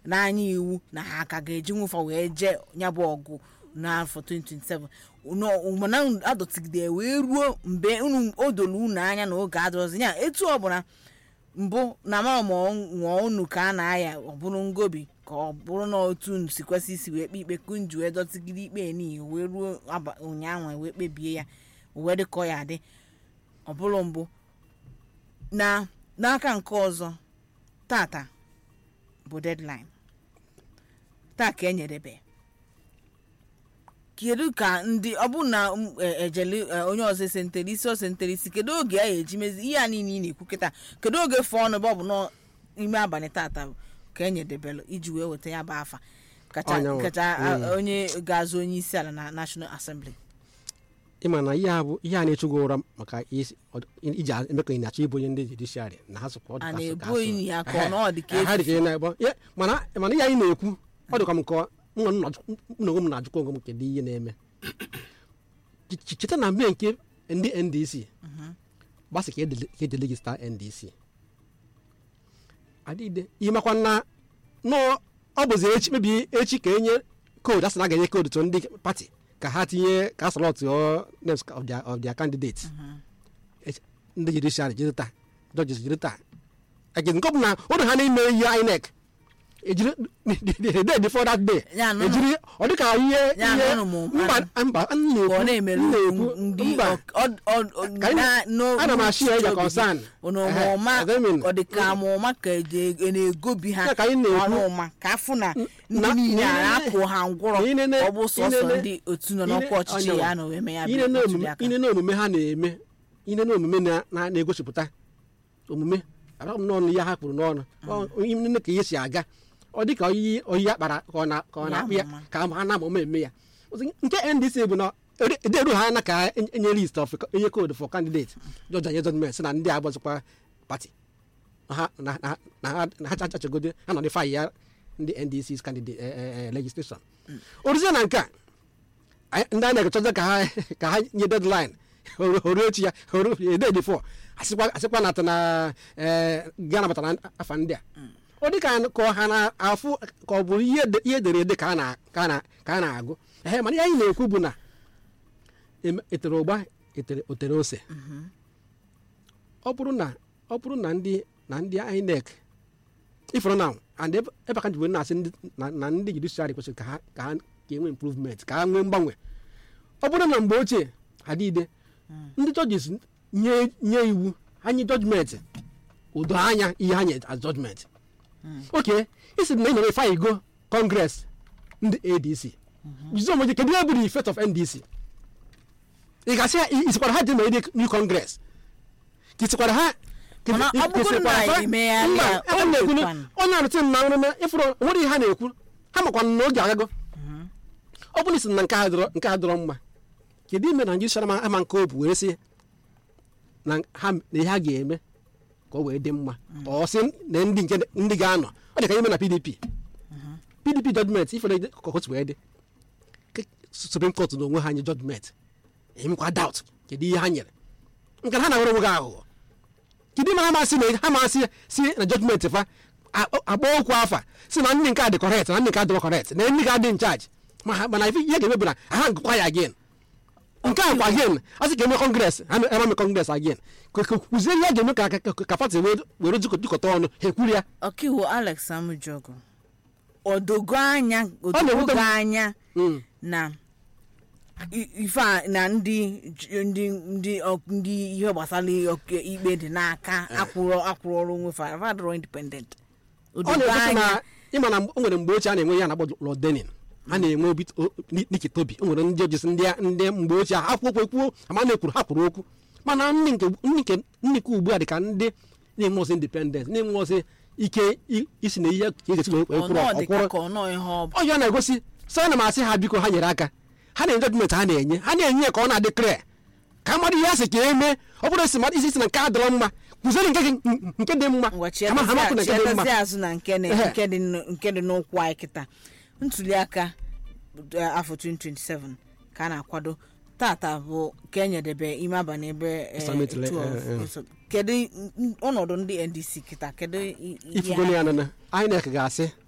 n'anya iwu na ha ka ga-eji nwụfa wee jee ya bụ ọgụ n'afọ 2027 Unu- mana unu adọtigide wee ruo mgbe unu o doro unu anya na oge adọrọzi ya etu ọbụla mbụ na ma nwụọ unu ka a na-aya ọ bụrụ ngobi ka ọ bụrụ na otu unu si kwesị isi wee kpe ikpe kunju wee dọtigide ikpe n'ihi wee ruo aba- ụnyaahụ wee kpebie ya wee dị ka ọ ya adị ọ bụrụ mbụ na n'aka nke ọzọ tata bụ deadline taa ka enyerebe kedu ka ndị ọ bụ na m, e, ejele e, onye ọzọ esentere isi osentere isi kedu oge a ga-eji mezi ihe a niile ị na-ekwu kịta kedu oge fọ ọnụ bụ ọ bụ n'ime abalị tata bụ ka enyedebelụ iji wee weta ya bụ afa kacha Ọnyanwụ. kacha a, Mm. onye ga-azụ onye isi ala na national assembly ịma na ihe a bụ ihe a na-echugo ụra maka isi- ọ- iji eme ka ị na-achọ ịbụ onye ndị judiciary na ha sokwa ọ dị a ka so- na-ebu ka so- enyi ya ka ọ na ọ dị ka Ehe, ha dị efu ka ị na-ebo Ya, mana mana ihe anyị na-ekwu ọ dịkwa m nke ọ- mụ na m na-ajụ- mụ na onwe m na-ajụkwa onwe m kedu ihe na-eme Ch- ch- cheta na mgbe nke ndị ndc gbasị ka edele- ka edele gị star ndc adịde ihe makwa na nọ ọ bụzi echi kpebi echi ka enye koodu asị na a ga-enye koodu tụ ndị pati ka ha tinye ka asọlọt names of their, of their candidates Echi- ndị judiciary jiri taa judges jiri taa again nke ọ bụ na ụlọ ha na-eme ihe inec ejiri the day before that day Ya, nọ- ejiri ọ dịka ihe Ya, ihe nọ m- mba mba m ka ọ na-ekwu na-emere m na-ekwu ndị mba ọ- ọ- ọ- Ka anyị- na- no- ana m achị ya n'uche ya concern. unu Ehe, ọma I don't mean- ọ dị ka ma ọma ka eje- e na-egobi ha Ya ka anyị na-ekwu. ọnụ ụma ka afụ na ndị na- niile a na- na-apụ ha ngwụrọ na inene- ọ bụ sọsọ inene- ndị otu nọ n'ọkwa ine- ọchịchị onyenwe. ya na eme ya bụ ine na ntuli omume aka. ine na omume ha na-eme ine na omume na- na- na-egosipụta omume abịa m n'ọnụ ihe ha kpụrụ n'ọnụ Ọ- ine ka ihe si aga ọ dị ka oyiyi oyiyi akpara ka ọ na- ka ọ Ya na-akpụ ya ama. ka ha na ama eme ya Ozi, nke ndc bụ na ede- ederu ha na ka en- enye list of enye code for candidate jọja nye judgment sị na ndị agbazikwa pati ha na na- na ha na ha chachagode ha nọ dị fayi ya ndị ndc's candidate eh, eh, eh, legislation oruzie na nke a anyị- ndị anyị na-echọta ka ha ka ha nye deadline oru echi ya oru ede before asịkwa asịkwa na atụ na eh, ga nabatara afa ndị a ọ dị ka ka ha na-afụ ka ọ bụ ihe ede- ihe edere ede ka a na- ka a na- ka a na-agụ ehe mana ihe anyị na-ekwu bụ na eme- etere ụgba etere otere ose ọ bụrụ na ọ bụrụ na ndị na ndị INEC ifụrụ na and ebe ebe aka jibu na-asị ndị na na ndị judiciary kwesịrị ka ha ka ha ka enwe improvement ka ha nwee mgbanwe ọ bụrụ na mgbe ochie adịide ndị judges nye nye iwu ha nye judgment udo anya ihe ha nye as judgment oke isi na enyere ife go congress ndị adc jizo moji kedu ihe bụ the effect of ndc ị ga-asị ya isikwara ha dị na new congress ka isikwara ha ka Mana ọ bụgoro na isikwara fa- emegharị mba, ya, ebe o m na-ekwu na mekwanụ. onye arụtị m na nrụme ịfụrụ nwere ihe ha na-ekwu ha makwa na oge agago ọ bụrụ isi na nke a dọrọ nke a dọrọ mma kedu ime na njiri ama ama nke obu wee sị na ha na ihe ha ga-eme ka ọ wee dị mma ọ sị na ndị nke ndị ga-anọ ọ dị ka ime na pdp pdp judgment ifere ka otu wee dị Ke- supreme court na onwe ha nye judgment emekwa doubt kedu ihe ha nyere nke na ha na-awere onwe gị aghụghọ kedu ime ha masị na ha masị si na judgment fa a- agba okwu afa si na ndị nke a dị correct na ndị nke a dịrọ correct na ndị ga-adị in charge ma ha- mana ife ihe ga-eme bụ na ha gụkwa ya again nke a kwa again a sị ka eme kọngres ha eme kọngres again Ka- ka- kụzie ihe a ga-eme ka ka- ka pati wee were jikọ- jikọta ọnụ ha ekwuru ya ọkaiwu alex amujogo odogo anya na-ewute odogo m. anya Mm. na i- ife a na ndị j- ndị ndị ọ- ndị ihe gbasara ọka ikpe dị n'aka akwụrụ akwụrụ ọrụ onwe fa fa dịrọ independent ọ odogo na-egosi anya na ịma na o nwere mgbe ochie a na-enwe ya na-akpọ Lord Denning a na-enwe obi o- Ni- Nikki Toby o nwere ndị ojesi ndị ndị mgbe ochie ha kwuo okwu ekwuo ama na-ekwuru ha kwuru okwu mana ndị nke ndị nke ndị nke ugbu a dị ka ndị na-enwe ọsọ independent na-enwe ọsọ ike i- isi na ihe ka ejesi wee kwụrụ ọnọ dị ka ọkwụrụ ka ọnọ ihe ọ bụ ọjọọ na-egosi sọ na m asị ha biko ha nyere aka ha na-enye jọjụment ha na-enye ha na-enye ya ka ọ na-adị kre ka mmadụ ihe asị ka eme ọ bụrụ isi mmadụ isi si na nke a dọrọ mma kụziere nke gị nke dị mma ngwa Ama- amakwu na nke dị mma chietazi azụ na nke na- Ehe. nke dị n- nke dị n'ụkwụ anyị kịta ntuli aka eh, afọ 2027 ka a na-akwado tata bụ ka enyedebe ime abalị ebe eh, Islamic le- 12. eh, eh. So, kedu n- ọnọdụ ndị ndc kịta kedu i- i- ihe ifugolo ya nana INEC ga-asị